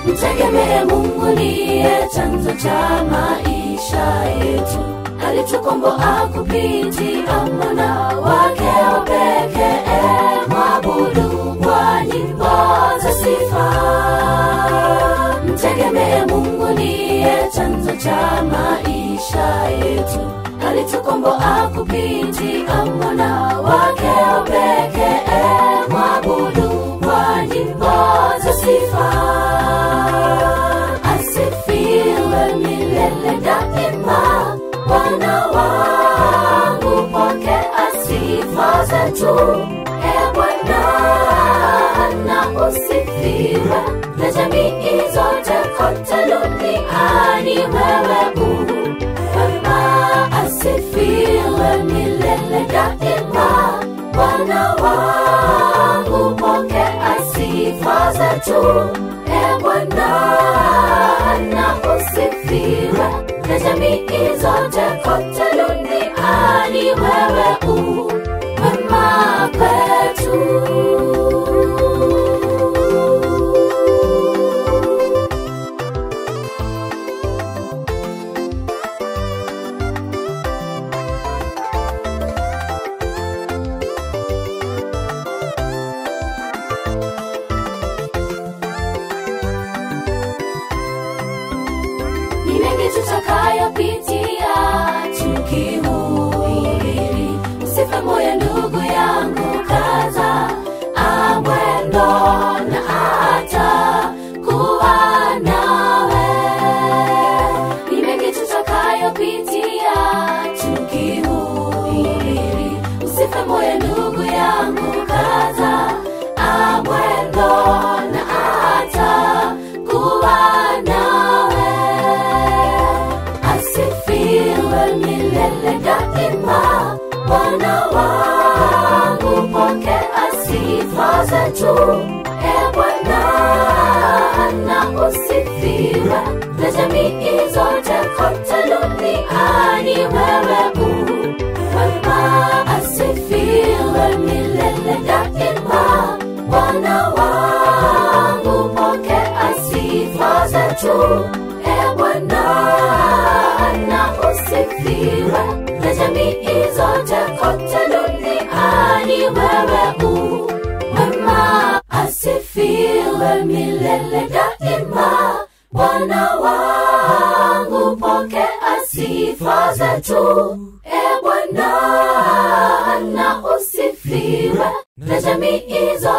mtegemee mungu niye chanzo cha maisha yetu alitukomboa kupitia mwana wake wa pekee mwabudu kwa nyimbo za sifa mtegemee mungu niye chanzo cha maisha yetu alitukomboa kupitia mwana wake wa pekee mwabudu kwa nyimbo za sifa asifiwe milele daima bwana wangu pokea sifa zetu e bwana na usifiwe na jamii zote kote duniani wewe u wema asifiwe milele daima bwana wangu pokea sifa zetu e bwana na usifiwe na jamii zote kote duniani wewe u wema kwetu ni mengi tutakayopitia tukihubiri usife moyo ndugu yangu kaza amwendo na ata kuwa nawe ni mengi tutakayopitia tukihubiri usife moyo ndugu yangu kaza amwendo na ata kuwa nawe asifiwe milele daima bwana wangu pokea sifa zetu e bwana na usifiwe na jamii zote kote duniani wewe u wema asifiwe milele daima bwana wangu pokea sifa zetu e bwana na usifiwe na jamii zote kote duniani wewe u wema asifiwe milele daima bwana wangu pokea sifa zetu e bwana na usifiwe na jamii zote